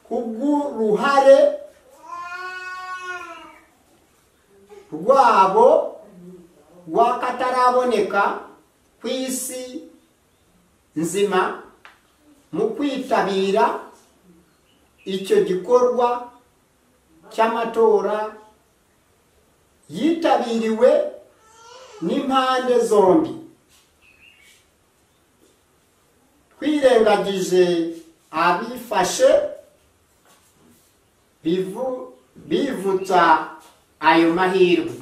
kubw'uruhare rwabo rw'akataraboneka ku isi nzima mu kwitabira icyo gikorwa cy'amatora yitabiriwe n'impande zombi twirengagije abifashe bivu- bivutsa ayo mahirwe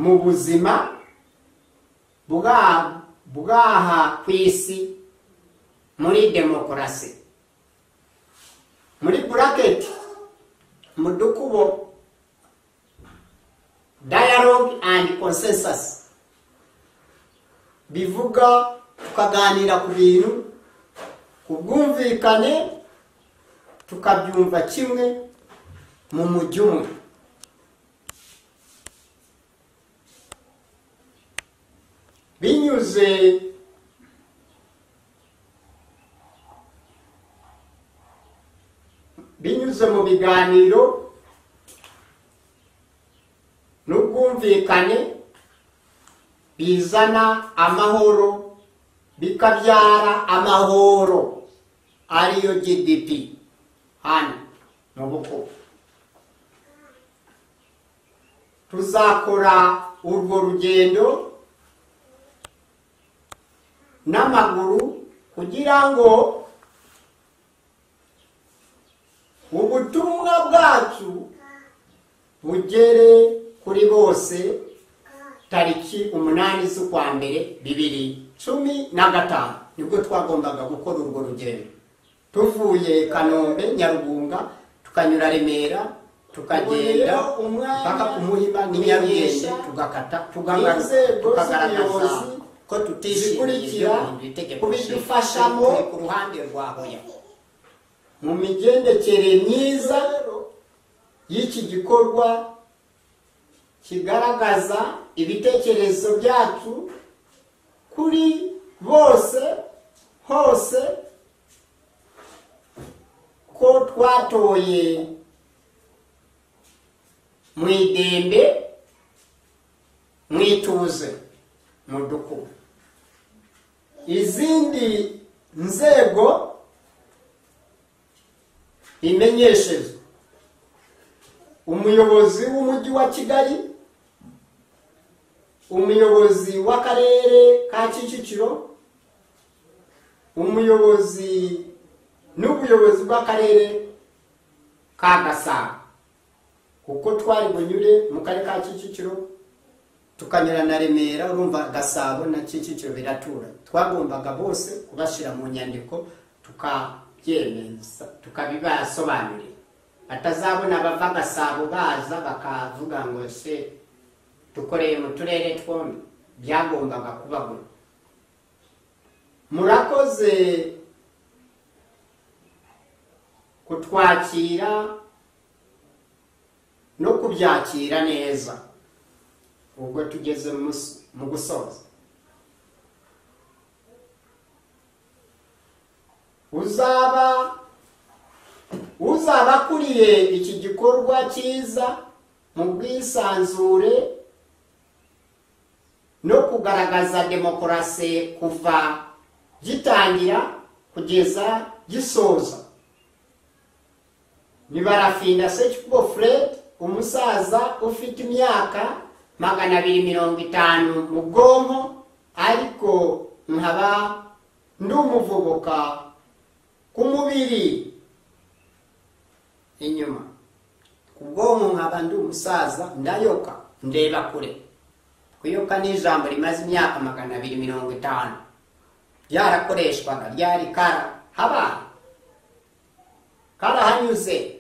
mu buzima bwa- bw'aha ku isi muri demokarasi muri buraketi mu dukubo dialogue and consensus bivuga tukaganira ku bintu ku bwumvikane tukabyumva kimwe mu mujyi umwe binyuze binyuze mu biganiro n'ubwumvikane bizana amahoro bikabyara amahoro ariyo gdp hano mu bukungu tuzakora urwo rugendo n'amaguru kugira ngo ubutumwa bwacu bugere kuri bose tariki umunani z'ukwa mbere bibiri cumi na gatanu nibwo twagombaga gukora urwo rugendo tuvuye kanombe nyarugunga tukanyura remera tukagenda Uboneraho umwanya mpaka ku muhima ni nyarugenge kumenyesha tugakata tukagaruka inzego tukagaragaza z'ubuyobozi ko tutishimiye ibyo zikurikira guhindura itegeko kubidufashamo turi ku ruhande rwa hoya mu migendekere myiza y'iki gikorwa kigaragaza ibitekerezo byacu kuri bose hose ko twatoye mu idembe mu ituze mu dukubu izindi nzego imenyeshezwa umuyobozi w'umujyi wa kigali umuyobozi w'akarere ka kicukiro umuyobozi n'ubuyobozi bw'akarere ka gasabo kuko twari bunyure mu karere ka kicukiro tukanyura na remera urumva gasabo na kicukiro biratura twagombaga bose kubashyira mu nyandiko tukabyemeza tukabibasobanurira batazabona bava gasabo baza bakavuga ngo se dukoreye mu turere twombi byagombaga kubabona murakoze kutwakira no kubyakira neza ubwo tugeze mu- mu gusoza uzaba uzaba akuriye iki gikorwa cyiza mu bwisanzure no kugaragaza demokarasi kuva gitangira kugeza gisoza ni barafinda sekikubo fred umusaza ufite imyaka magana abiri mirongo itanu mu bwonko ariko nkaba ndi umuvubuka ku mubiri inyuma ku bwonko nkaba ndi umusaza ndayoka ndeba kure kuyoka ni ijambo rimaze imyaka magana abiri mirongo itanu ryarakoreshwaga ryari kara habaye karahanyuze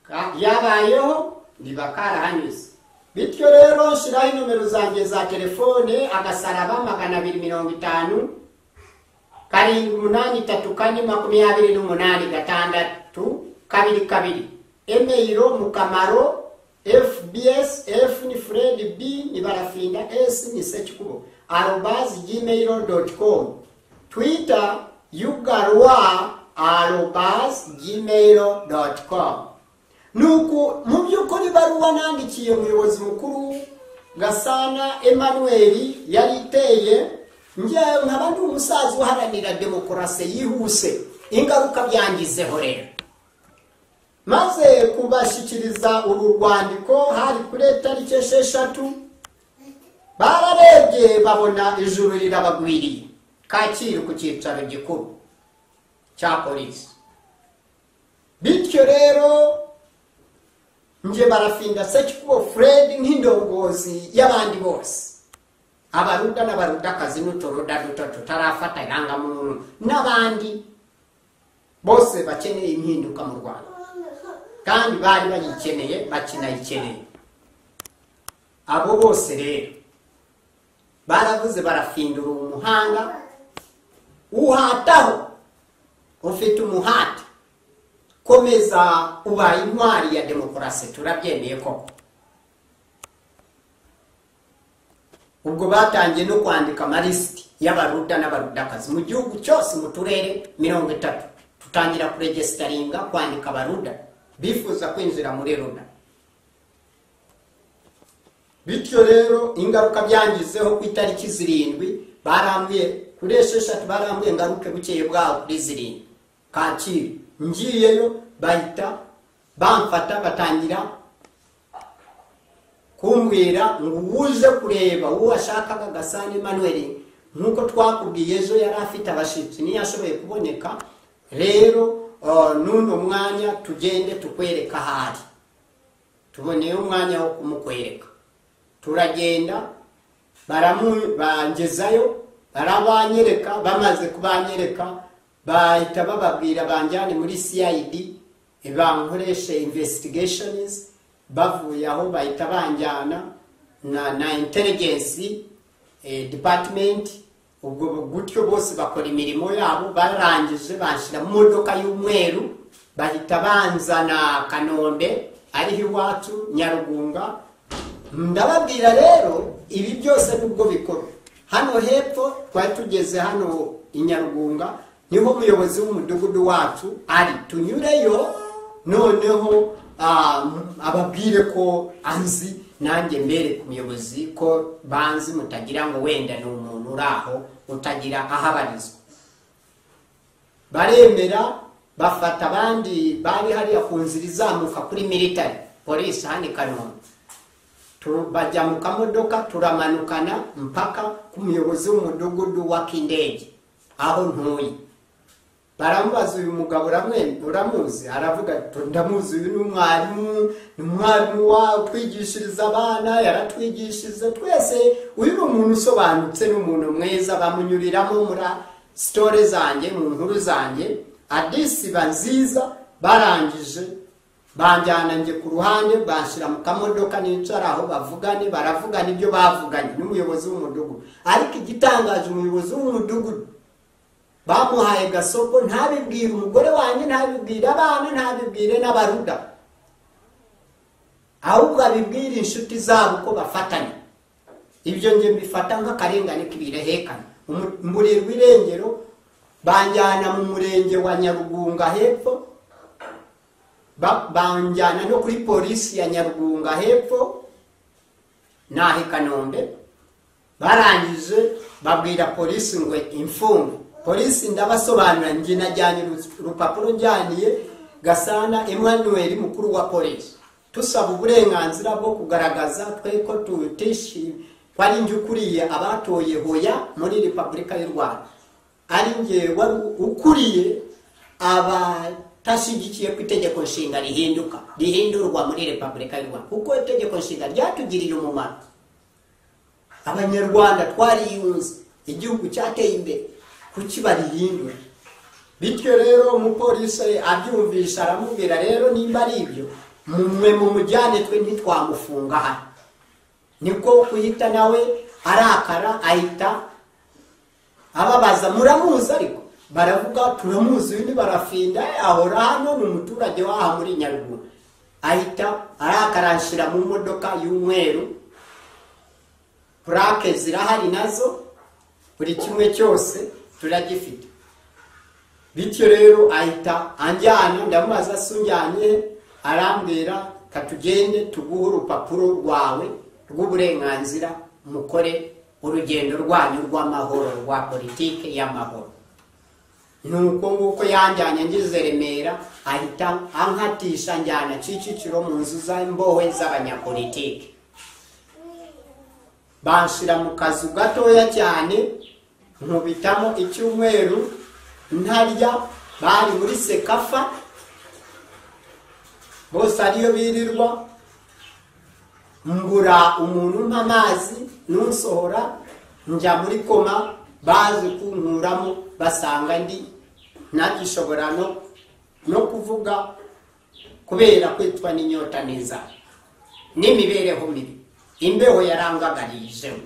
Ka- yabayeho riba karahanyuze bityo rero nshyiraho inomero zanjye za telefone agasaraba magana abiri mirongo itanu karindwi umunani itatu kane makumyabiri n'umunani gatandatu kabiri kabiri emeyiro mukamaro fbs f ni fred b ni barafinda s ni sekikubo arobazi gmail doti komu twita yugarwa arobas gmail doti komu nuko mu by'ukuri ibaruwa nandikiye umuyobozi mukuru gasana emmanuel yari iteye njyewe nkaba ndi umusaza uharanira demokarasi yihuse ingaruka byangizeho rero maze kubashyikiriza uru rwandiko hari kuri tariki esheshatu bararebye babona ijuru rirabagwiriye kacyiru ku cyicaro gikuru cya polisi bityo rero nje barafinda sekikubo fred nk'indongozi y'abandi bose abaruda n'abarudakazi n'uturuda duto tutarafata irangamuntu n'abandi bose bakeneye impinduka mu rwanda kandi bari bayikeneye bakinayikeneye abo bose rero baravuze barafindura uwo muhanda uhataho ufite umuhate komeza ubaye intwari ya demokarasi turabyemeye koko ubwo batangiye no kwandika amalisiti y'abaruda n'abarudakazi mu gihugu cyose mu turere mirongo itatu tutangira kuregesitaringa kwandika abaruda bifuza kwinjira muri ruda bityo rero ingaruka byangizeho ku itariki zirindwi barambuye kuri esheshatu barambuye ngaruke bukeye bwaho kuri zirindwi kacyiru ngiyeyo bahita bamfata batangira kumbwira ngo uwuje kureba uwo ashakaga gasana emmanuel nk'uko twakubwiye ejo yari afite abashyitsi niyo ashoboye kuboneka rero n'uno mwanya tugende tukwereka ahari tuboneyeho umwanya wo kumukwereka turagenda bangezayo barabanyereka bamaze kubanyereka bahita bababwira banjyane muri cid bankoreshe investigations bavuye aho bahita banjyana na, na intelligence eh, department ubwo gutyo bose bakora imirimo yabo barangije banshyira mu modoka y'umweru bahita banzana kanombe ariho iwacu nyarugunga ndababwira rero ibi byose nubwo bikorwa hano hepfo twari tugeze hano i nyarugunga niho umuyobozi w'umudugudu wacu ari tunyureyo noneho ababwire ko anzi nanjye mbere ku muyobozi ko banzi mutagira ngo wenda ni umuntu uri aho utagira aho abarizwa baremera bafata abandi bari hariya ku nzira izamuka kuri militari polisi hano i kanombe bajya mu kamodoka turamanukana mpaka ku muyobozi w'umudugudu wa kindege aho ntuye baramubaza uyu mugabo uramuzi aravuga ati ndamuzi uyu ni umwarimu ni umwarimu utwigishiriza abana yaratwigishije twese uyu ni umuntu usobanutse ni umuntu mwiza bamunyuriramo muri sitore zanjye mu nkuru zanjye adisiba nziza barangije banjyana njye ku ruhande bashyira mu kamodoka nicara aho bavugane baravugana ibyo bavuganye n'umuyobozi w'umudugudu ariko igitangaje umuyobozi w'umudugudu bamuhaye gasoko ntabibwire umugore wanjye ntabibwire abana ntabibwire n'abaruda ahubwo abibwire inshuti zabo ko bafatanya ibyo njye mbifata nk'akarengane k'ibirehekane umuriro w'irengero banjyana mu murenge wa nyarugunga hepfo banjyana no kuri polisi ya nyarugunga hepfo naho i kanombe barangije babwira polisi ngo imfungwa polisi ndabasobanura njye najyanye urupapuro njyaniye gasana emmanuel mukuru wa polisi tusaba uburenganzira bwo kugaragaza twe ko tutishi ko ari njye ukuriye abatoye hoya muri repubulika y'u rwanda ari njye wari ukuriye aba tashyigikiye ko itegeko nshinga rihinduka rihindurwa muri repubulika y'u rwanda kuko itegeko nshinga ryatugirira umumaro abanyarwanda twariyunze igihugu cyateye imbere kuki barihindura bityo rero umupolisi abyumvisha aramubwira rero nimba ari ibyo mumwe mu mujyane twe ntitwamufunga hano niko kuhita nawe arakara ahita ababaza muramuzi ariko baravuga turamuzi uyu barafinda ahora hano ni umuturage w'aha muri nyaruguru ahita arakarashira mu modoka y'umweru purake zirahari nazo buri kimwe cyose turagifite bityo rero ahita anjyana ndamubaza se unjyanye arambwira katugende tuguhe urupapuro rwawe rw'uburenganzira mukore urugendo rwanyu rw'amahoro rwa politiki y'amahoro nuko nguko yanjyanye ngize remera ahita ankatisha njyana kicukiro mu nzu z'imbohe z'abanyapolitiki banshira mu kazu gatoya cyane nkubitamo icyumweru ntarya bari muri sekafa bose ariyo birirwa ngura umuntu umpa amazi n'usohora njya muri koma bazi kunkuramo basanga ndi ntagishobora no no kuvuga kubera kwitwa n'inyota n'inzara n'imibereho mibi imbeho yarangagarijeho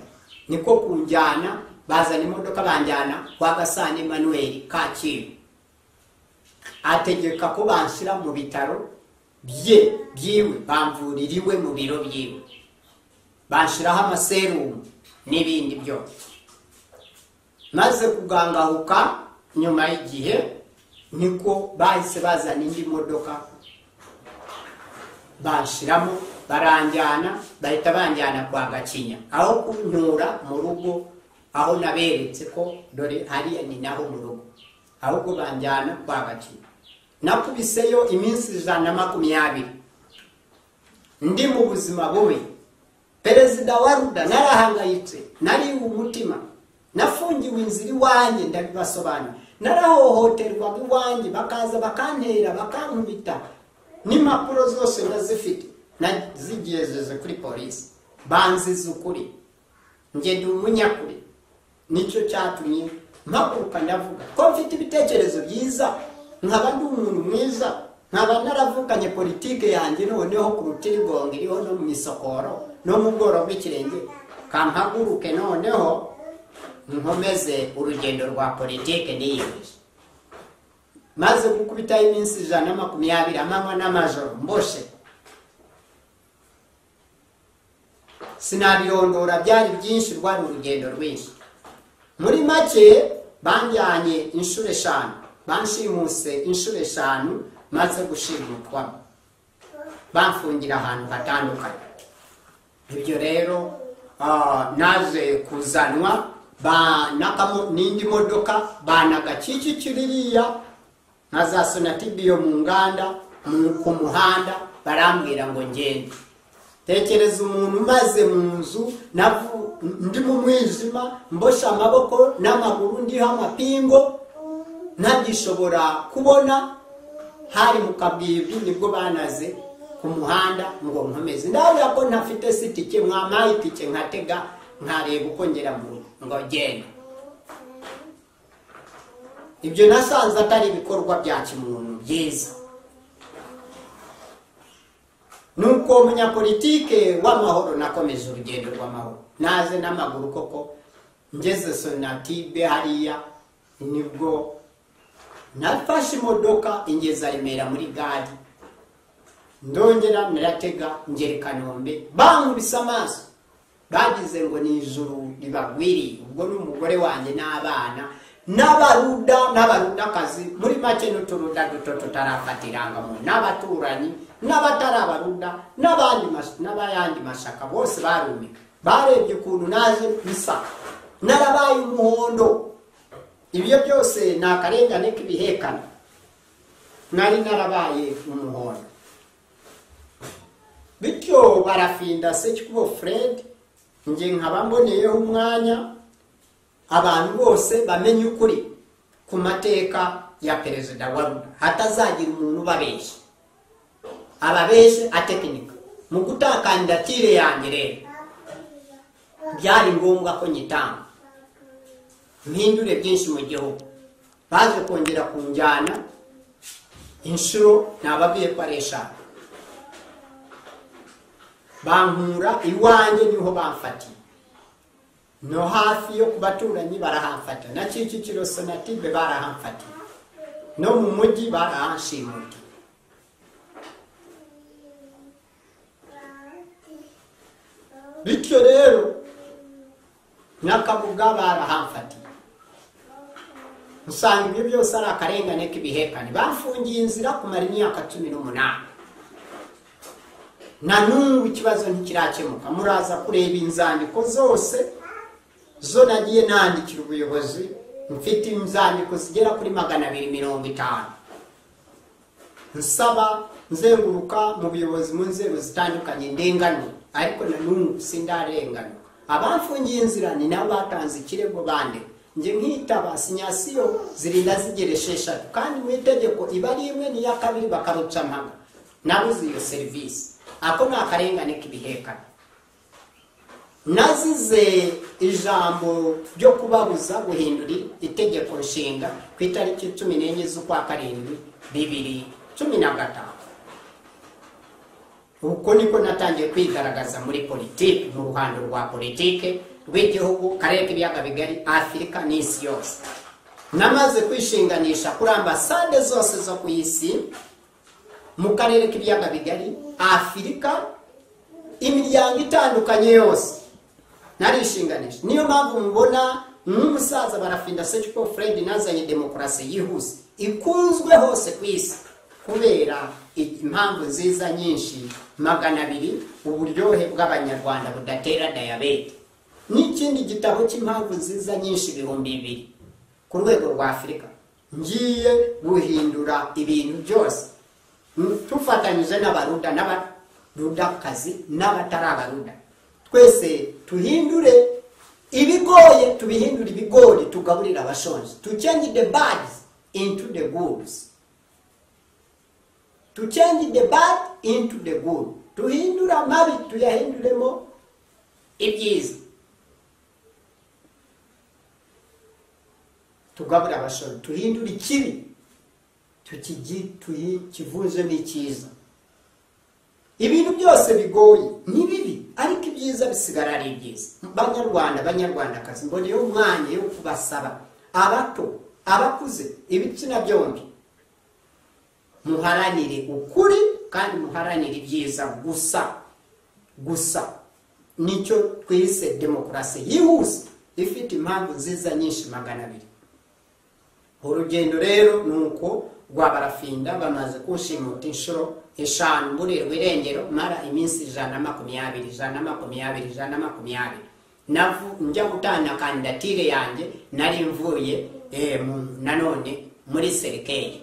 niko kunjyana bazana imodoka banjyana kwa gasana emanuweli kacyiru ategeka ko banshyira mu bitaro bye byiwe bamvuririwe mu biro byiwe banshyiraho amaserumu n'ibindi byose maze kugangahuka nyuma y'igihe niko bahise bazana indi modoka bashyiramo baranjyana bahita banjyana kwa gakinya aho kuntura mu rugo aho naberetse ko dore hariya ni naho mu rugo ahubwo banjyana kwa gakinya nakubiseyo iminsi ijana na makumyabiri ndi mu buzima bubi perezida wa ruda narahangayitse nariwe umutima nafungiwe inzira iwanjye ndabibasobanura narahohoterwaga iwanjye bakaza bakantera bakankubita n'impapuro zose ndazifite zigejeje kuri polisi banziza ukuri njye ndi umunyakuri nicyo cyatumye mpaguruka ndavuga ko mfite ibitekerezo byiza nkaba ndi umuntu mwiza nkaba naravukanye politike yanjye noneho ku rutirigongo iriho no mu isokoro no mu bworo bw'ikirenge kampaguruke noneho nkomeze urugendo rwa politike niyemeje maze gukubitaho iminsi ijana na makumyabiri amanywa n'amajoro mboshe sinabirondora byari byinshi rwari urugendo rwinshi muri make banjyanye inshuro eshanu banshimuse inshuro eshanu maze gushimutwa bamfungira ahantu hatandukanye ibyo rero naje kuzanwa n'indi modoka banagakikikiririya nka za sonatibiyo mu nganda ku muhanda barambwira ngo ngende tekereza umuntu umaze mu nzu ndi mu mwijima mbosha amaboko n'amaguru ndiho amapingo ntagishobora kubona hari mu kabwibwi nibwo banaze ku muhanda ngo nkomeze ndabona ko ntafite si itike mwamaye itike nkatega nkareba uko ngera mu rugo ngo genda ibyo nasanze atari ibikorwa bya kimuntu byiza nuko umunyapolitike w'amahoro nakomeje urugendo rw'amahoro naze n'amaguru koko ngeze sonatibe hariya nibwo nafashe imodoka ingeza remera muri gare ndongera naratega ngere kanombe bankubise amaso bagize ngo ni ijuru ribagwiriye ubwo n'umugore wanjye n'abana n'abaruda n'abarudakazi muri make n'uturuda duto tutarafata irangamuntu n'abaturanyi n'abatari abaruda n'abayandi mashaka bose barumika barebye ukuntu naje bisa narabaye umuhondo ibyo byose ni akarengane k'ibihekana nari narabaye umuhondo bityo barafinda sekikubo fred njye nkaba mboneyeho umwanya abantu bose bamenye ukuri ku mateka ya perezida wa ruda hatazagira umuntu ubabeshya ababeshye atekinika mu gutakandidatire yanjye rero byari ngombwa ko nyitanga mpindure byinshi mu gihugu baje kongera kunjyana inshuro ntababwiye ko ari eshanu bankura iwanjye niho bamfatiye no hafi yo ku baturanyi barahamfata na kicukiro sonatibe barahamfatiye no mu mujyi barahanshimuta bityo rero n'akabuga barahamfatiye usanga ibyo byose ari akarengane k'ibihekane bafungiye inzira kumara imyaka cumi n'umunani na n'ubu ikibazo ntikirakemuka muraza kureba inzandiko zose zo nagiye nandikira ubuyobozi mfite inzandiko zigera kuri magana abiri mirongo itanu nsaba nzenguruka mu buyobozi mu nzego zitandukanye ndenganura ariko na n'ubu sindarenganura abafungiye inzira ni nabo batanze ikirego bandika njye nkitaba sinyasiyo zirinda zigera esheshatu kandi mu itegeko iba ari imwe n'iya kabiri bakaruca amaga nabuze iyo serivisi ako ni akarengane k'ibihekane nazize ijambo ryo kubabuza guhindura itegeko nshinga ku itariki cumi n'enye z'ukwa karindwi bibiri cumi na gatanu uko niko natangiye kwigaragaza muri politiki mu ruhando rwa politiki rw'igihugu karere k'ibiyaga bigari afurika n'isi yose namaze kwishinganisha kuri ambasade zose zo ku isi mu karere k'ibiyaga bigari afurika imiryango itandukanye yose narishinganisha niyo mpamvu mubona nk'umusaza barafinda seciko fred nazanye demokarasi yihuse ikunzwe hose ku isi kubera impamvu nziza nyinshi magana abiri uburyohe bw'abanyarwanda budatera dayabete n'ikindi gitabo cy'impamvu nziza nyinshi ibihumbi bibiri ku rwego rwa afurika ngiye guhindura ibintu byose tufatanyije n'abaruda n'abarudakazi n'abatari abaruda twese tuhindure ibigoye tubihindure ibigori tugaburira abashonje to change the bad into the goods to change the bad into the good tuhindure amabi tuyahinduremo ibyiza tugabura abashoro tuhindure ikibi tukivunjemo icyiza ibintu byose bigoye ni bibi ariko ibyiza bisigara ari byiza banyarwanda banyarwandakazi mboneyeho umwanya wo kubasaba abato abakuze ibitsina byombi muharanire ukuri kandi muharanire ibyiza gusa gusa nicyo twise demokarasi yihuse ifite impamvu nziza nyinshi magana abiri urugendo rero ni uko rwabarafinda bamaze kushimuta inshuro eshanu muri rwirengero mara iminsi ijana na makumyabiri ijana na makumyabiri ijana na makumyabiri navu njya gutanga kandidatire yanjye nari mvuye eh, nanone muri serikeri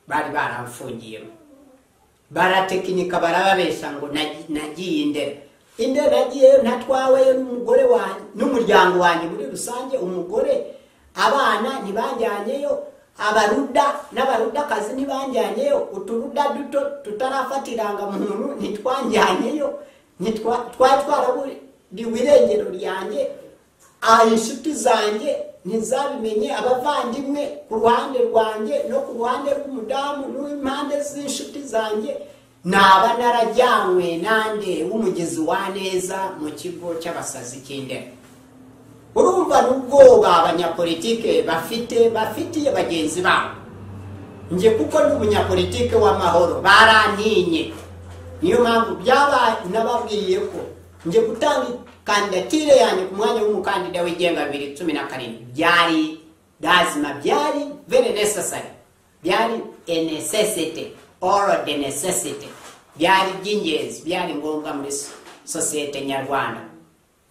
bari baramfungiyemo baratekinika barababesha ngo nagiye indera indera nagiyeyo ntatwaweyo n'umugore wanjye n'umuryango wanjye muri rusange umugore abana ntibajyanyeyo abaruda n'abarudakazi ntibajyanyeyo uturuda duto tutarafata irangamuntu ntitwajyanyeyo twari twaraburiwe irengero ryanjye inshuti zanjye ntizabimenye abavandimwe ku ruhande rwanjye no ku ruhande rw'umudamu n'impande z'inshuti zanjye naba narajyanywe nande w'umugezi wa neza mu kigo cy'abasazi cy'indera urumva n'ubwoba abanyapolitike bafite bafitiye bagenzi babo njye kuko ni umunyapolitike w'amahoro barantinye niyo mpamvu byabaye nababwiye ko njye gutanga kandidatire yanjye ku mwanya w'umukandida wigenga bibiri cumi na karindwi byari lazima byari very necessary byari a necessity or the necessity byari iby'ingenzi byari ngombwa muri sosiyete nyarwanda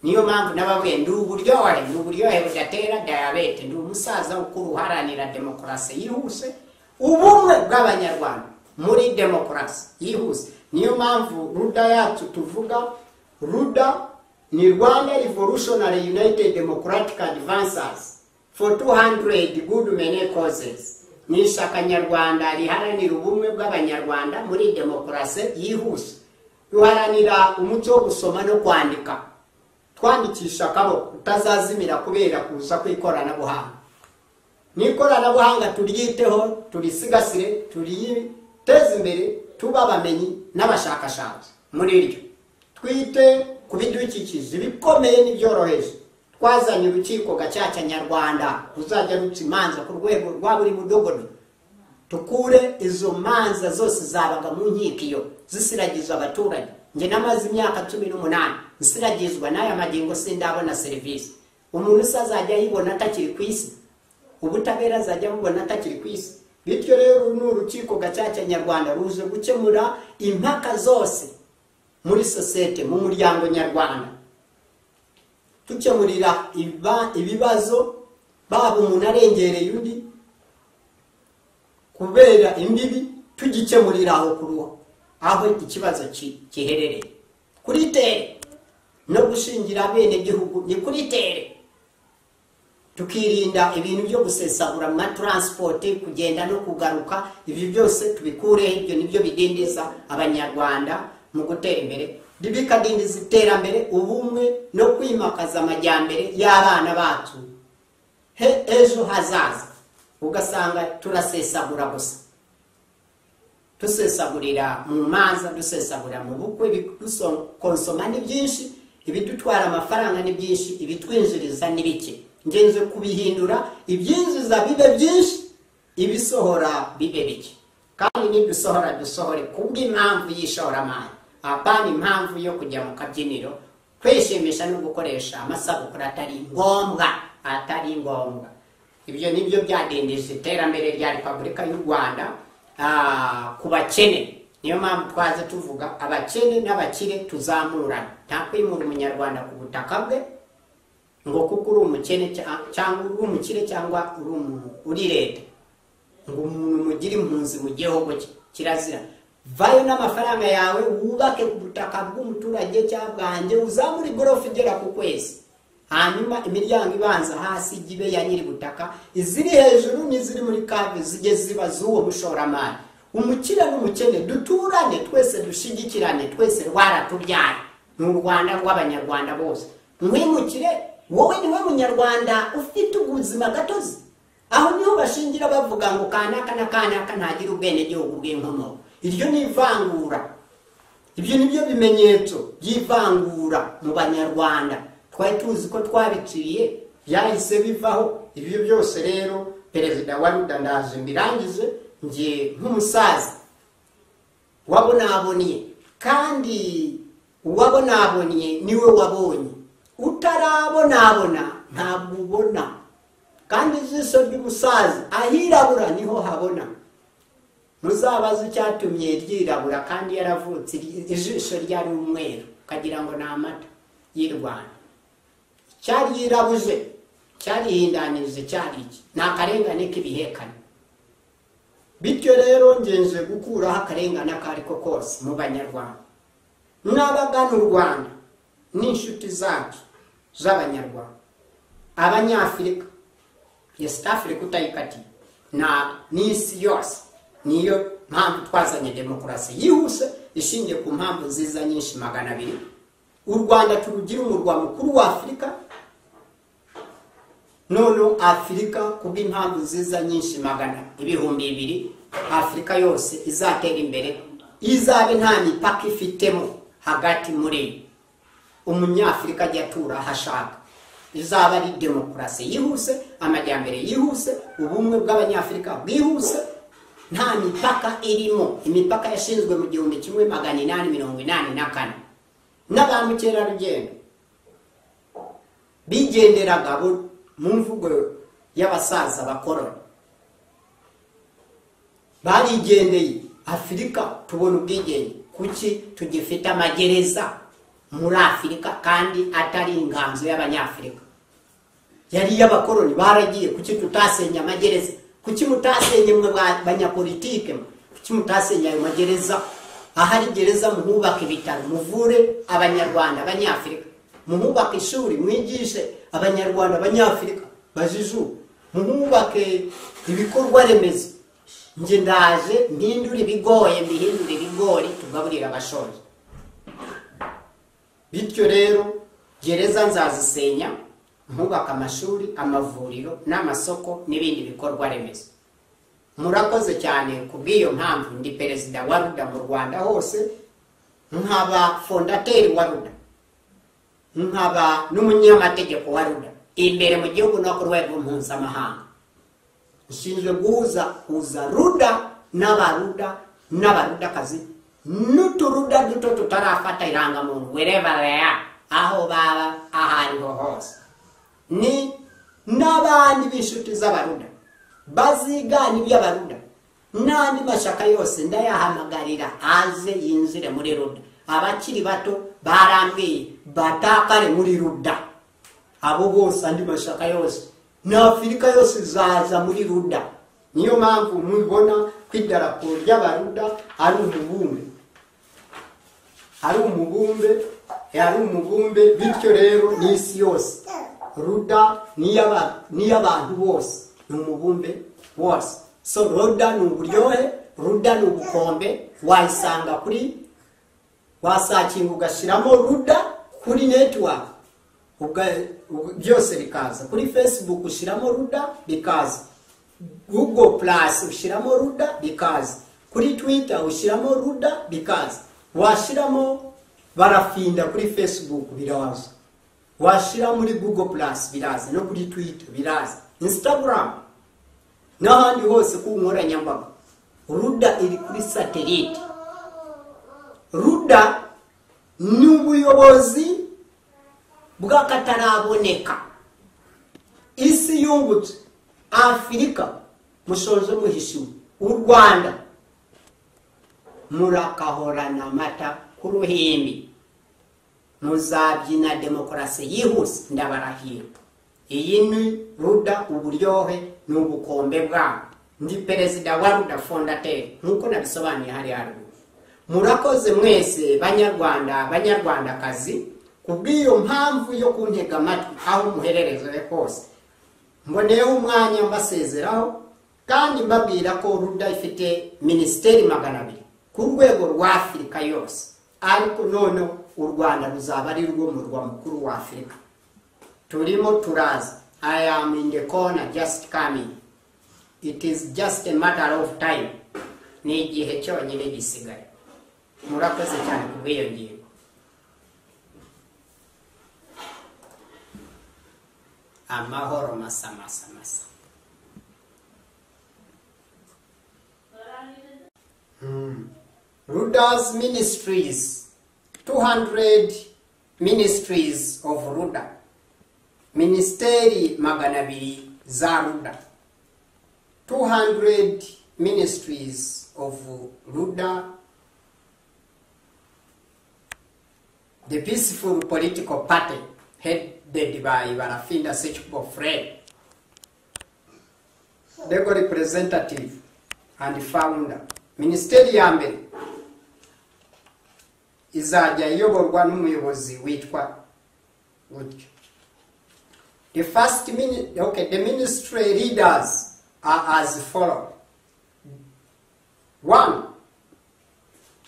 niyo mpamvu n'ababuye ndi uburyohe ni uburyohe budatera dayabete ndi umusaza ukuru uharanira demokarasi yihuse ubumwe bw'abanyarwanda muri demokarasi yihuse niyo mpamvu ruda yacu tuvuga ruda ni rwanda revolutionary united democratic advancers for 200 good many causes ni ishyaka nyarwanda riharanira ubumwe bw'abanyarwanda muri demokarasi yihuse ruharanira umuco wo gusoma no kwandika twandikisha akaboko utazazimira kubera kuza kw'ikoranabuhanga n'ikoranabuhanga turyiteho turisigasire turiyiteze imbere tuba abamenyi n'abashakashatsi muri ryo twite ku bidukikije ibikomeye n'ibyoroheje twazanye urukiko gacaca nyarwanda ruzajya ruca imanza ku rwego rwa buri mudogodo tukure izo manza zose zabaga mu nkiko iyo zisiragiza abaturage njye namaze imyaka cumi n'umunani nsiragizwa n'aya magingo sindabona serivisi umuntu se azajya ayibona atakiri ku isi ubutabera azajya bubona atakiri ku isi bityo rero uru ni urukiko gacaca nyarwanda ruje gukemura impaka zose muri sosiyete mu muryango nyarwanda dukemurira ibibazo baba umuntu arengereye undi kubera imbibi tugikemurira aho kuruha aho ikibazo ki- giherereye kuri tere no gushingira bene gihugu ni kuri tere tukirinda ibintu byo gusesagura mu mataransipoti kugenda no kugaruka ibi byose tubikureho ibyo nibyo bidindiza abanyarwanda mu gutera imbere bikadindiza iterambere ubumwe no kwimakaza amajyambere y'abana bacu he ejo hazaza ugasanga turasesagura gusa dusesagurira mu manza dusesagurira mu bukwe bidukonsoma ni byinshi ibidutwara amafaranga ni byinshi ibitwinjiriza ni bike ngenzi kubihindura ibyinjiza bibe byinshi ibisohora bibe bike kandi n'idusohora dusohore kubw'impamvu y'ishoramari apana impamvu yo kujya mu kabyiniro kwishimisha no gukoresha amasabukuru atari ngombwa atari ngombwa ibyo nibyo byadindije iterambere rya repubulika y'u rwanda ah, ku bakene niyo mpamvu twaze tuvuga abakene n'abakire tuzamurana nta kwimura umunyarwanda ku butaka bwe ngo kuko uri umukene cya- cyangwa uri umukire cyangwa uri umuntu uri leta ngo umuntu mugire impunzi mu gihugu cye kirazira vayo n'amafaranga yawe wubake ku butaka bw'umuturage cyangwa bwanjye uzamure igorofa igera ku kwezi hanyuma imiryango ibanza hasi ijye ibe ya nyiri butaka iziri hejuru n'iziri muri kave zijye ziba z'uwo mushoramari umukire n'umukene duturane twese dushigikirane twese rwaratubyara ni u rwanda rw'abanyarwanda bose mwimukire wowe niwe munyarwanda ufite ubuzima gatozi aho niho bashingira bavuga ngo kanaka na kanaka ntagire ubwenegihugu bw'inkomoko iryo ni ivangura ibyo ni byo bimenyetso by'ivangura mu banyarwanda twari tuzi ko twabiciye byahise bivaho ibyo byose rero perezida wa ruda ndaje mbirangize njye nk'umusaza wabonaboniye kandi uwabonaboniye niwe wabonye utarabonabona ntabwo ubona kandi ijisho ry'umusaza ahirabura niho habona muzabaze icyatumye ryirabura kandi yaravutse iri- ijisho ryari umweru ukagira ngo ni amata y'u rwanda cyaryirabuje cyarihindanirije cyari iki ni akarengane k'ibihekane bityo rero ngenje gukuraho akarengane ako ari ko kose mu banyarwanda n'abagana u rwanda n'inshuti zacu z'abanyarwanda abanyafurika yesita afurika utayikatiye na n'isi yose niyo mpamvu twazanye demokarasi yihuse ishingiye ku mpamvu nziza nyinshi magana abiri u rwanda turugira umurwa mukuru wa afurika none afurika kubw'impamvu nziza nyinshi magana ibihumbi bibiri afurika yose izatera imbere izabe nta mipaka ifitemo hagati muri yo umunyafurika ajya atura aho ashaka izaba ari demokarasi yihuse amajyambere yihuse ubumwe bw'abanyafurika bwihuse nta mipaka irimo imipaka yashinzwe mu gihumbi kimwe magana inani mirongo inani na kane na ba mukerarugendo bigenderaga bo- mu mvugo y'abasaza bakorora barigendeye afurika tubona ubwigenge kuki tugifite amagereza muri afurika kandi atari inganzo y'abanyafurika yari y'abakoroni baragiye kuki tutasenye amagereza kuki mutasenye mwe ba- banyapolitike mwe? kuki mutasenye ayo magereza ahari gereza muhubaka ibitaro muvure abanyarwanda abanyafurika muhubaka ishuri mwigishe abanyarwanda abanyafurika bajiju muhubake ibikorwa remezo nge ndaje mpindure ibigoye mbihindure ibigori tugaburira abashoje bityo rero gereza nzazisenya nkubaka amashuri amavuriro n'amasoko n'ibindi bikorwa remezo murakoze cyane ku bw'iyo mpamvu ndi perezida wa ruda mu rwanda hose nkaba fondateri wa ruda nkaba n'umunyamategeko wa ruda imbere mu gihugu no ku rwego mpuzamahanga nshinzwe guhuza huza ruda n'abaruda n'abarudakazi n'uturuda duto tutarafata irangamuntu werebareya aho baba aho ariho hose ni n'abandi b'inshuti z'abaruda bazigana iby'abaruda n'andi mashyaka yose ndayahamagarira aze yinjire muri ruda abakiri bato barambwiye batakare muri ruda abo bose andi mashyaka yose n'afurika yose zaza muri ruda niyo mpamvu mubibona ko idarapo ry'abaruda ari umubumbe ari umubumbe ari umubumbe bityo rero n'isi yose ruda n'iy'aba- n'iy'abantu bose ni umubumbe wose so ruda ni uburyohe ruda ni ubukombe wayisanga kuri wasakinga ugashyiramo ruda kuri netiwaka Uga- uga- byose bikaza kuri facebook ushyiramo ruda bikaza google plus ushyiramo ruda bikaza kuri twitter ushyiramo ruda bikaza washyiramo barafinda kuri facebook biraza washyira muri google plus biraza no kuri twitter biraza instagram n'ahandi hose ku nkoranyambaga ruda iri kuri satelite ruda ni ubuyobozi bw'akataraboneka isi yungutse afurika mushoje muhishiwe u rwanda murakahorana amata ku ruhimbi muzabyina demokarasi yihuse ndabarahira iyi ni ruda uburyohe ni ubukombe bwabo ndi perezida wa ruda fondateri nk'uko nabisobanuye hariya haruguru murakoze mwese banyarwanda banyarwandakazi kubw'iyo mpamvu yo kuntega amatwi aho muherereze hose mboneyeho umwanya mbasezeraho kandi mbabwira ko ruda ifite minisiteri magana abiri ku rwego rwa afurika yose ariko noneho u rwanda ruzaba ari rwo murwa mukuru wa afurika turimo turaza i am in the corner just coming it is just a matter of time ni igihe cyonyine gisigaye murakoze cyane ku bw'iyo ngingo amahoro masa masa masa Hmm. Ruda's Ministries, 200 Ministries of Ruda, Ministeri magana abiri za Ruda, 200 Ministries of Ruda, the peaceful political party headed by Barafinda Sechpo Fred, legal representative and founder. Minisiteri ya mbere izajya iyoborwa n'umuyobozi witwa gutyo. The first mini, okay, the ministry leaders are as follow. One,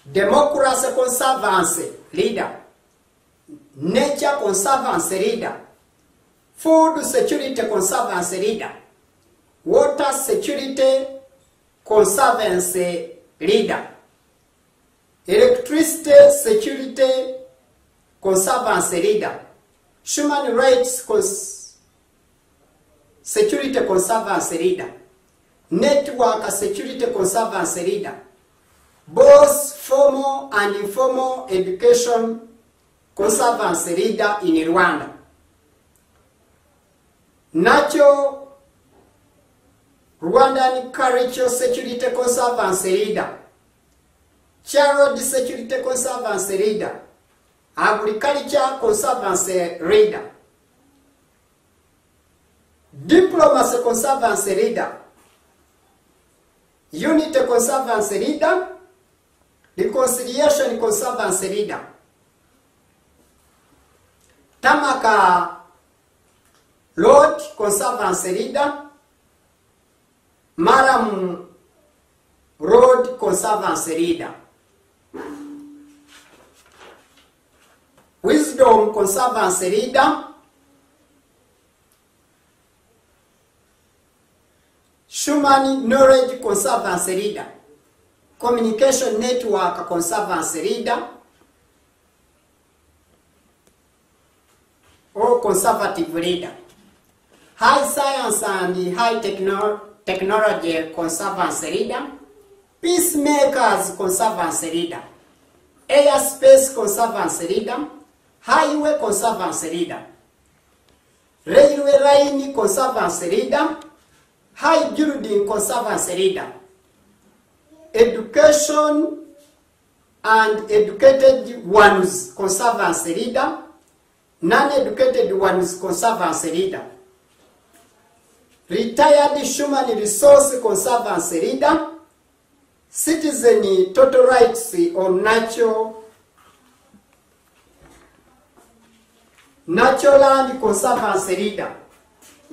Democracy Conservancy leader. Nature Conservancy leader. Food Security Conservancy leader. Water Security Conservancy leader. Electricity Security Conservancy leader. Human Rights Cons- Security Conservancy leader. Network Security Conservancy leader. Both formal and informal education conservancy leader in Rwanda. Nacho Rwandan Cultural Security Conservancy leader. Child Security Conservancy leader. Agriculture Conservancy leader. Diplomacy Conservancy leader. Unity Conservancy leader. Reconciliation Conservancy leader. Tamaka Lord Conservancy leader. Maram Road Conservancy leader. Wisdom Conservancy leader. Human Knowledge Conservancy leader. Communication Network Conservancy leader. Or conservative leader. High Science and High techno- Technology Conservancy Leader, Peacemakers Conservancy Leader, Airspace Conservancy Leader, Highway Conservancy Leader, Railway Line Conservancy Leader, high building conservancy leader education and educated ones conservancy leader non-educated ones conservancy leader retired human resource conservancy leader citizen total rights on natural natural and conservancy leader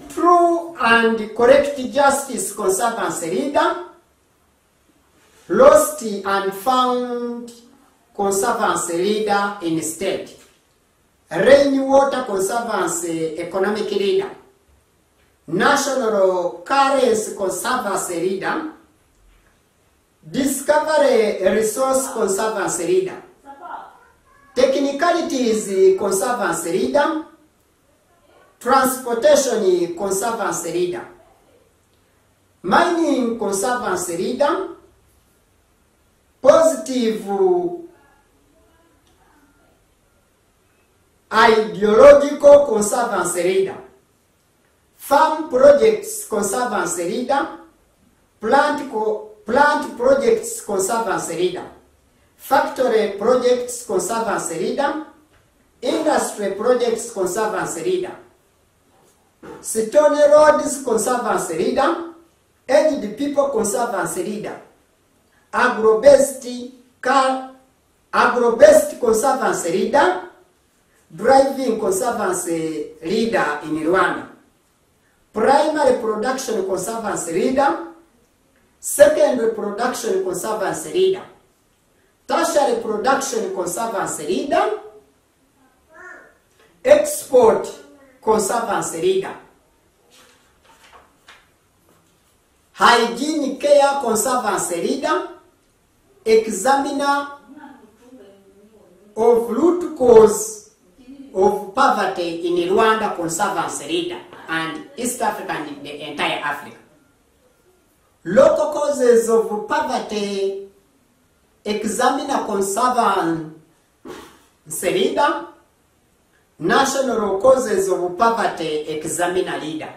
true and correct justice conservancy leader lost and found conservancy leader instead rainwater conservancy economic leader national currency conservancy leader discovery resource conservancy leader technicalities conservancy leader transportation conservancy leader mining conservancy leader positive ideological conservancy leader farm projects conservancy leader plant co plant projects conservancy leader factory projects conservancy leader industry projects conservancy leader stony roads conservancy leader aged people conservancy leader agrobest car agrobest conservancy leader driving conservancy leader in rwanda primary production conservancy leader secondary production conservancy leader tertiary production conservancy leader export conservancy leader hygiene care conservancy leader examiner of root cause of poverty in Rwanda conservancy leader and East Africa and the entire Africa. Local causes of poverty examiner conservancy leader national causes of poverty examiner leader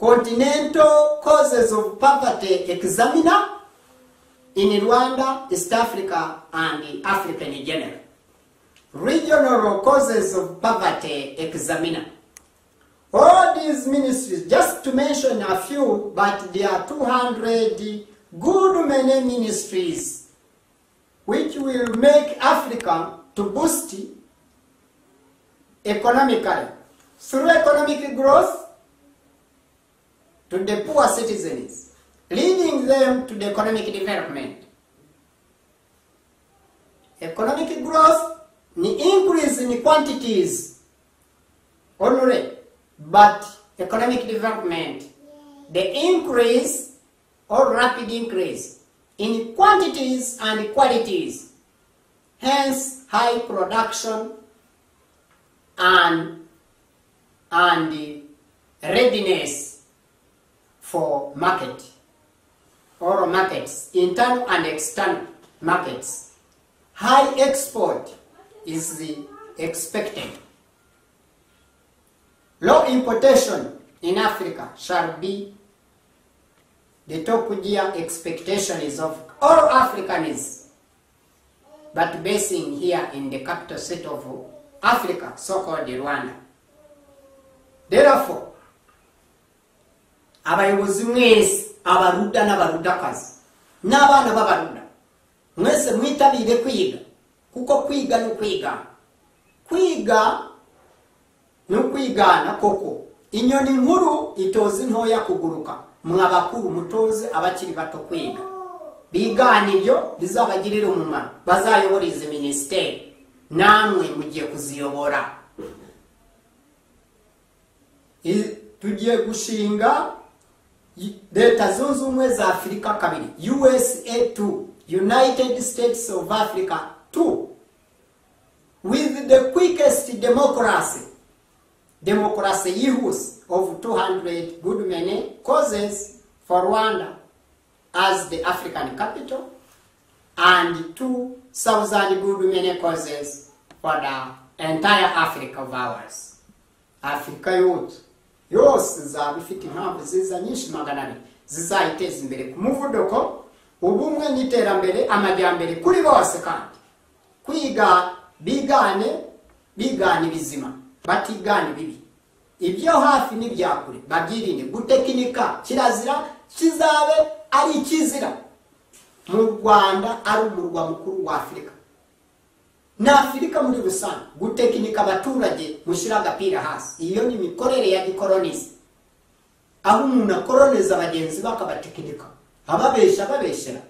continental causes of poverty examiner in Rwanda, East Africa, and Africa in general. Regional causes of poverty examiner. All these ministries, just to mention a few, but there are 200 good many ministries which will make Africa to boost economically through economic growth to the poor citizens, leading them to the economic development. Economic growth ni increase in quantities only, but economic development, the increase or rapid increase in quantities and qualities, hence high production and, and readiness for market or markets, internal and external markets. High export is the expected. Low importation in Africa shall be the top year expectation is of all Africans, but basing here in the capital city of Africa, so-called Rwanda. Therefore, abayobozi mwese abaruda n'abarudakazi n'abana b'abaruda mwese mwitabire kwiga kuko kwiga ni ukwigana kwiga ni ukwigana koko inyoni nkuru itoze ntoya kuguruka mwa bakuru mutoze abakiri bato kwiga bigana ibyo bizabagirira umumaro bazayobora izi minisiteri namwe mugiye kuziyobora tugiye gushinga leta zunze ubumwe za afurika kabiri usa 2 united states of africa 2 with the quickest democracy democracy yihuse of 200 good many causes for rwanda as the african capital and 2000 good many causes for the entire africa of ours africa youth yose izaba ifite impamvu ziza nyinshi magana abiri zizayiteza imbere ku muvuduko ubumwe n'iterambere amajyambere kuri bose kandi kwiga bigane bigana ibizima batigana ibibi ibyo hafi n'ibya kure babyirinde gutekinika kirazira kizabe ari ikizira mu rwanda ari umurwa mukuru wa afurika na afurika muri rusange gutekinika abaturage mushyira agapira hasi iyo ni imikorere ya gikoronize aho umuntu akoroneza abagenzi be akabatekinika ababeshya ababeshyera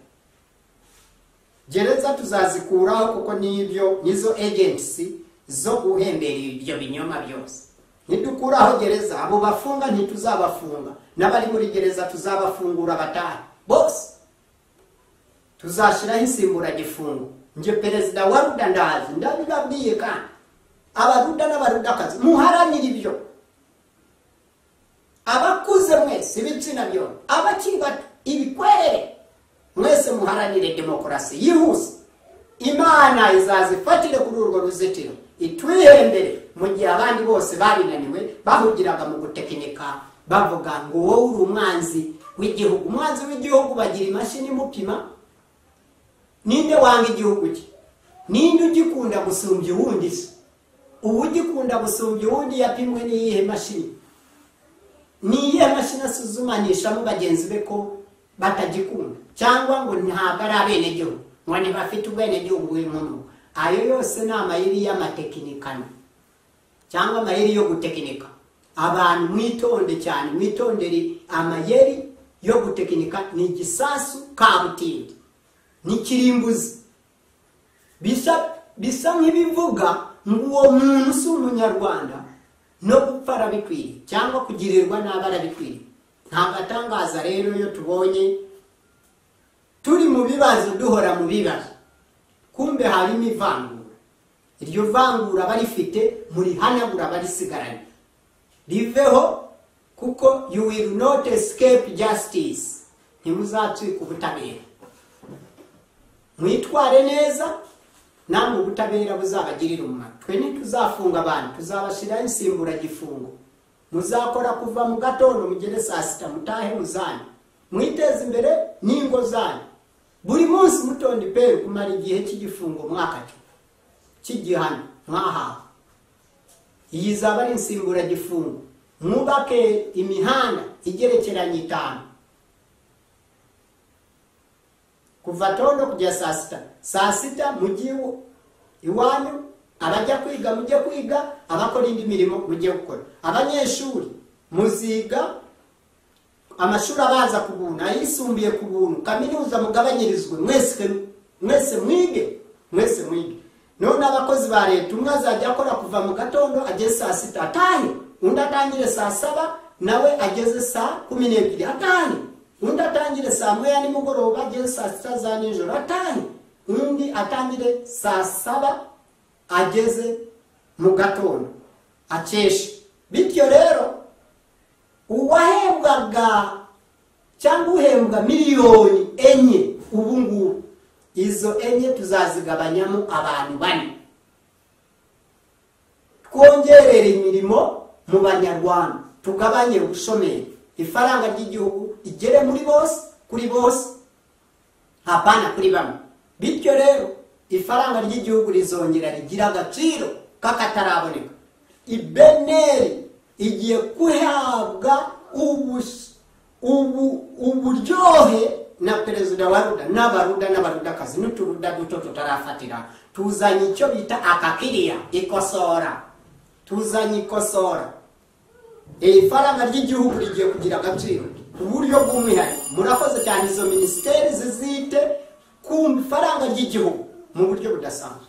gereza tuzazikuraho kuko n'ibyo nizo agency zo guhemberera ibyo binyoma byose nidukuraho gereza abo bafunga ntituzabafunga n'abari muri gereza tuzabafungura batanu bose tuzashyiraho insimburagifungo njye perezida wa ruda ndazi ndabibabwiye kandi abaruda n'abarudakazi muharanire ibyo abakuze mwese ibitsina byombi abakiri bato ibikwerere mwese muharanire demokarasi yihuse imana izazifatire kuri urwo ruzitiro itwihembere mu gihe abandi bose babinaniwe bahugiraga mu gutekinika bavuga ngo wowe uri umwanzi w'igihugu umwanzi w'igihugu bagira imashini imupima ninde wanga igihugu cye ninde ugikunda gusumbya uwundi se ubu ugikunda gusumbya uwundi yapimwe n'iyihe mashini n'iyihe mashini asuzumanishamo bagenzi be ko batagikunda cyangwa ngo ntabwo ari abenegihugu ngo ntibafite ubwenegihugu bw'inkomo ayo yose ni amayeri y'amatekinikano cyangwa amayeri yo gutekinika abantu mwitonde cyane mwitondere amayeri yo gutekinika ni igisasu kabutindi n'ikirimbuzi bisa bisa nk'ibivuga ngo uwo muntu si umunyarwanda no gupfa arabikwiriye cyangwa kugirirwa nabi arabikwiriye ntabwo atangaza rero iyo tubonye turi mu bibazo duhora mu bibazo kumbe harimo ivangura iryo vangura barifite murihanagura barisigaranye riveho kuko you will not escape justice ntimuzatswika ubutabera mwitware neza namwe ubutabera buzabagirira umumaro twe ntituzafunga abantu tuzabashyiraho insimburagifungo muzakora kuva mu gatondo mugere saa sita mutahe muzanyu mwiteze imbere n'ingo zanyu buri munsi mutonde iperi kumara igihe cy'igifungo mwakati cy'igihano mwahawe iyi zaba ari insimburagifungo mwubake imihanda igerekeranye itanu kuva tondo kujya saa sita saa sita mujye iwanyu abajya kwiga mujye kwiga abakora indi mirimo mujye gukora abanyeshuri muziga amashuri abanza ku buntu ayisumbuye ku buntu kaminuza mugabanyirizwe mwese mwese mwige mwese mwige none abakozi ba leta umwe azajya akora kuva mu gatondo ageze saa sita atahe undi atangire saa saba nawe ageze saa kumi n'ebyiri atahe undi atangire saa moya nimugoroba ageze saa sita za nijoro atanu undi atangire saa saba ageze mu gatondo akesha bityo rero uwahembwaga cyangwa uhembwa miliyoni enye ubu ngubu izo enye tuzazigabanyamo abantu bane twongerere imirimo mu banyarwanda tugabanye ubushomeri ifaranga ry'igihugu igere muri bose kuri bose hapana kuri bamwe bityo rero ifaranga ry'igihugu rizongera rigira agaciro k'akataraboneka ibeneri igiye guhabwa uburyohe na perezida wa ruda n'abaruda n'abarudakazi n'uturuda duto tutarafatira tuzanye icyo bita akakiriya ikosora tuzanye ikosora iri faranga ry'igihugu rigiye kugira agaciro uburyo bw'umwihariko murakoze cyane izo minisiteri zizite ku ifaranga ry'igihugu mu buryo budasanzwe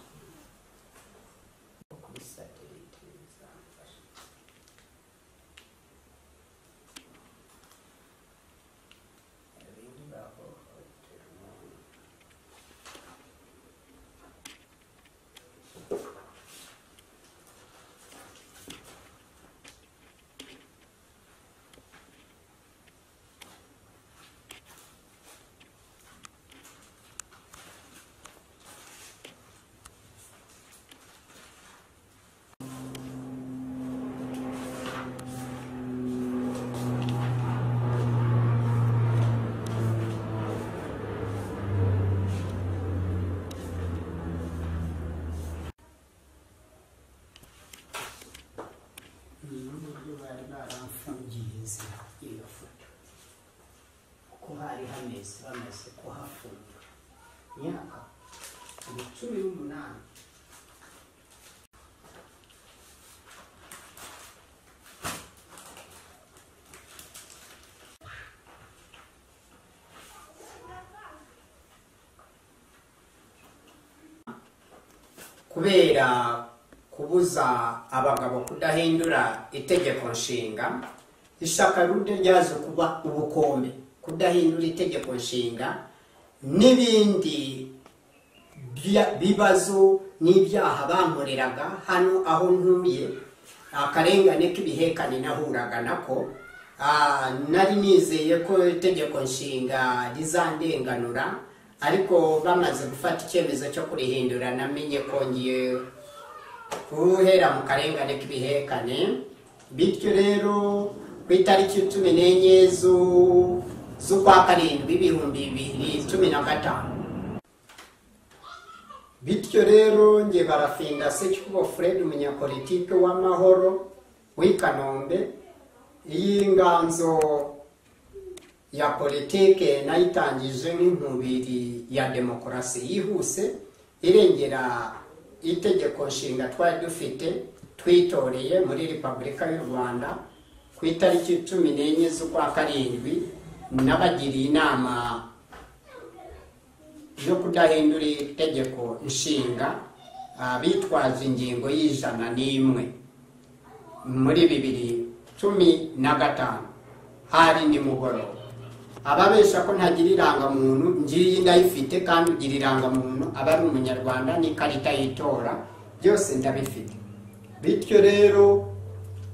n'ubwo bari baramfungiza iyo foto uko hari hameze bamaze kuhafunga imyaka ni cumi n'umunani kubera kubuza abagabo kudahindura itegeko nshinga ishyaka rundi ryaje kuba ubukombe kudahindura itegeko nshinga n'ibindi bya- bibazo n'ibyaha bankoreraga hano aho ntuye akarengane k'ibihekane nahuraga nako ah, nari nizeye ko itegeko nshinga rizandenganura ariko bamaze gufata icyemezo cyo kurihindura namenye ko ngiye guhera mu karengane k'ibihekane bityo rero ku itariki cumi n'enye zu- z'ukwa karindwi ibihumbi bibiri cumi na gatanu bityo rero nge barafinda sekibo fred umunyapolitike w'amahoro w'i kanombe iy'inganzo ya politike nayitangije nk'inkubiri ya demokarasi yihuse irengera itegeko nshinga twari dufite twitoreye muri repubulika y'u rwanda ku itariki cumi n'enye z'ukwa karindwi n'abagiriye inama yo kudahindura itegeko nshinga ah, bitwaje ingingo y'ijana n'imwe muri bibiri cumi na gatanu hari nimugoroba ababesha ko ntagira irangamuntu ngiyi ndayifite kandi ugira irangamuntu aba ari umunyarwanda n'ikarita y'itora byose ndabifite bityo rero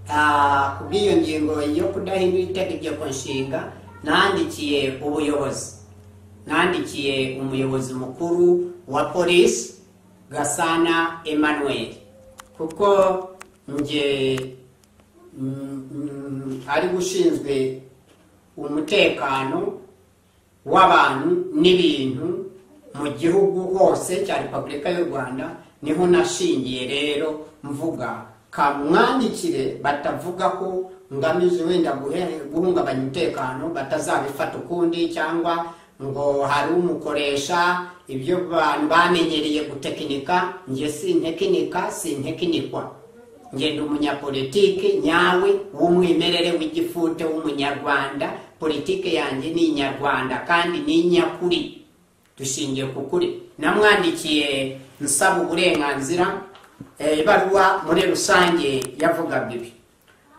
ah, kubw'iyo ngingo yo kudahindura itegeko nshinga nandikiye ubuyobozi nandikiye umuyobozi mukuru wa polisi gasana emmanuel kuko nge mm, mm, ari gushinzwe umutekano w'abantu n'ibintu mu gihugu hose cya repubulika y'u rwanda niho nashingiye rero mvuga kamwandikire batavuga ko ngamije wenda guhe- guhungabanya umutekano batazabifata ukundi cyangwa ngo hari umukoresha ibyo bantu bamenyereye gutekinika njye sintekinika sintekinikwa njye ndi umunyapolitike nyawe w'umwimerere w'igifute w'umunyarwanda politike yanjye ni inyarwanda kandi ni inyakuri dushingiye ku kuri namwandikiye nsaba uburenganzira eh, ibaruwa muri rusange yavugaga ibi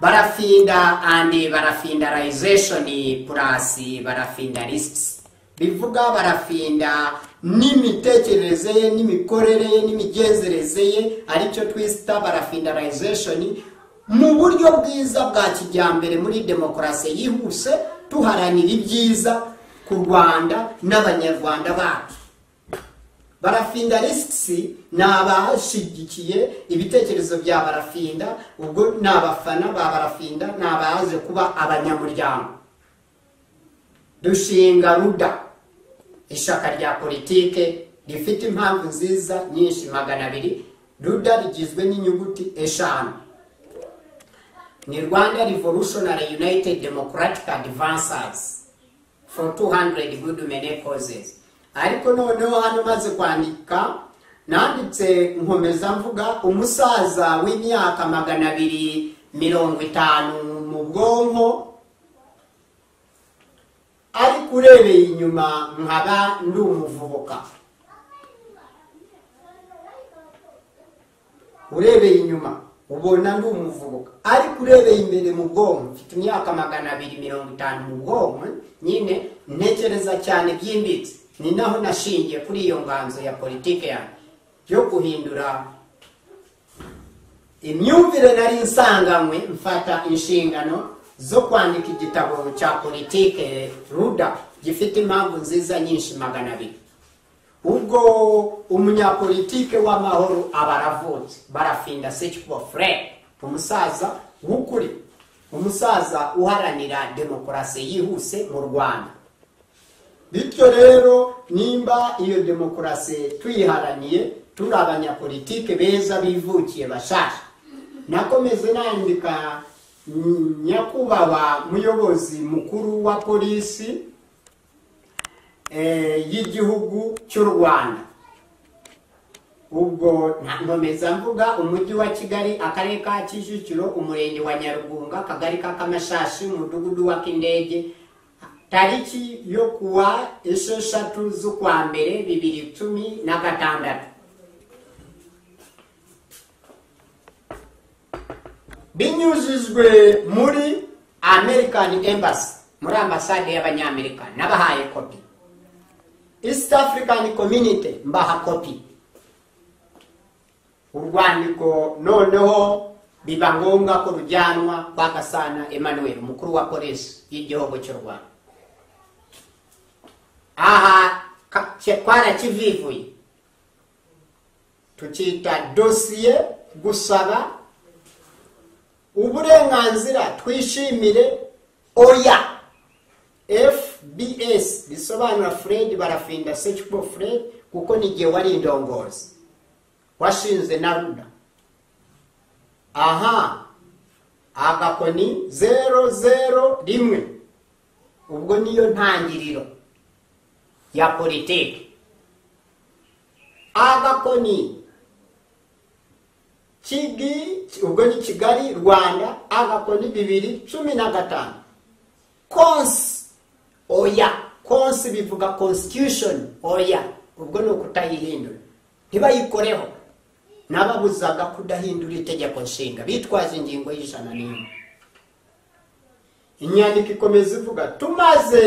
barafinda and barafindalization plus barafinda risks bivuga barafinda n'imitekerereze ye n'imikorere ye n'imigenzereze ye aricyo twita barafindalization mu buryo bwiza bwa kijyambere muri demokarasi yihuse tuharanira ibyiza ku rwanda n'abanyarwanda bacu barafinda risks ni abashigikiye ibitekerezo bya barafinda ubwo ni abafana ba barafinda ni abaje kuba abanyamuryango dushinga ruda ishyaka rya politike rifite impamvu nziza nyinshi magana abiri ruda rigizwe n'inyuguti eshanu ni rwanda revolutionary united democratic advancers for 200 good many causes ariko noneho hano maze kwandika nanditse nkomeza mvuga umusaza w'imyaka magana abiri mirongo itanu mu bwonko ariko urebeye inyuma nkaba ndi umuvubuka urebeye inyuma ubona ndi umuvubuka ariko urebeye imbere mu bwonko mfite imyaka magana abiri mirongo itanu mu bwonko nyine ntekereza cyane byimbitse ni naho nashingiye kuri iyo nganzo ya politike yanjye yo guhindura imyumvire nari nsanganywe mfata inshingano zo kwandika igitabo cya politike ruda gifite impamvu nziza nyinshi magana abiri ubwo umunyapolitike w'amahoro aba aravutse barafinda sekibo fure umusaza w'ukuri umusaza uharanira demokarasi yihuse mu rwanda bityo rero nimba iyo demokarasi tuyiharaniye turi abanyapolitike beza bivukiye bashasha nakomeze nandika Mm, nyakubahwa muyobozi mukuru wa polisi eh, y'igihugu cy'u rwanda ubwo nta- nkomeza mvuga umujyi wa kigali akarere ka kicukiro umurenge wa nyarugunga akagari ka kamashashi umudugudu wa kindege tariki yo kuwa esheshatu z'ukwa mbere bibiri cumi na gatandatu binyujijwe muri american embassy muri ambasade y'abanyamerika nabahaye kopi east african community mbaha kopi urwandiko noneho biba ngombwa ko rujyanwa kwa gasana emmanuel umukuru wa polisi y'igihugu cy'u rwanda aha ka- cye- twarakivivuye tukita dosiye gusaba uburenganzira twishimire oya fbs bisobanura fred barafinda sekipo fred kuko nigihe wari indongozi washinze na ruda aha agakoni zero zero rimwe ubwo niyo ntangiriro ya politiki agakoni kigi ubwo ni kigali rwanda agakoni bibiri cumi na gatanu konsi oya konsi bivuga constitution oya ubwo ni ukutayihindura ntibayikoreho n'ababuzaga kudahindura itegeko nshinga bitwaje ingingo y'ijana n'imwe inyandiko ikomeza ivuga tumaze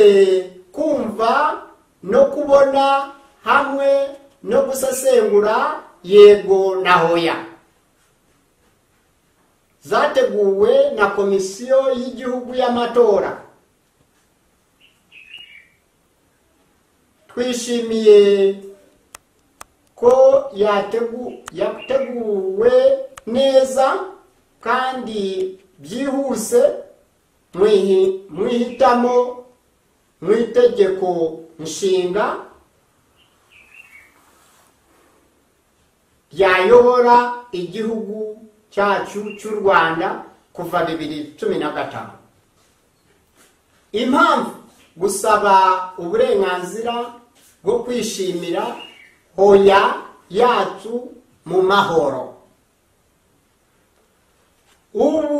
kumva no kubona hamwe no gusesengura yego na hoya zateguwe na komisiyo y'igihugu y'amatora twishimiye ko yategu yateguwe neza kandi byihuse mwihi- mwihitamo mu itegeko nshinga ryayobora igihugu cyacu cy'u rwanda kuva bibiri cumi na gatanu impamvu gusaba uburenganzira bwo kwishimira hoya yacu mu mahoro ubu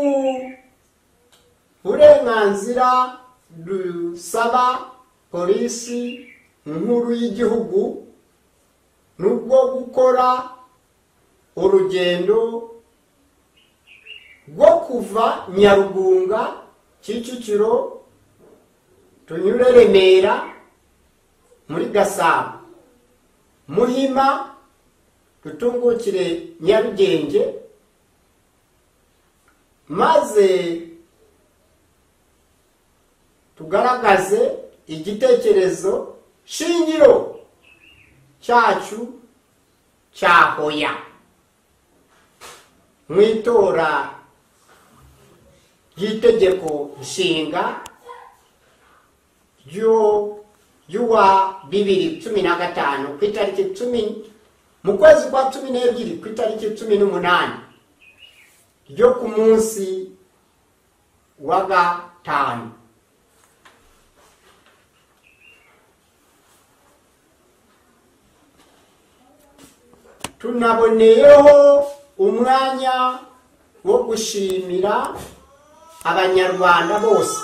uburenganzira dusaba polisi nkuru y'igihugu ni ubwo gukora urugendo rwo kuva nyarugunga kicukiro tunyure remera muri gasabo muhima dutungukire nyarugenge maze tugaragaze igitekerezo shingiro cyacu cya hoya mu itora ry'itegeko nshinga ryo ry'uwa bibiri cumi na gatanu ku itariki cumi mu kwezi kwa cumi n'ebyiri ku itariki cumi n'umunani ryo ku munsi wa gatanu tunaboneyeho umwanya wo gushimira abanyarwanda bose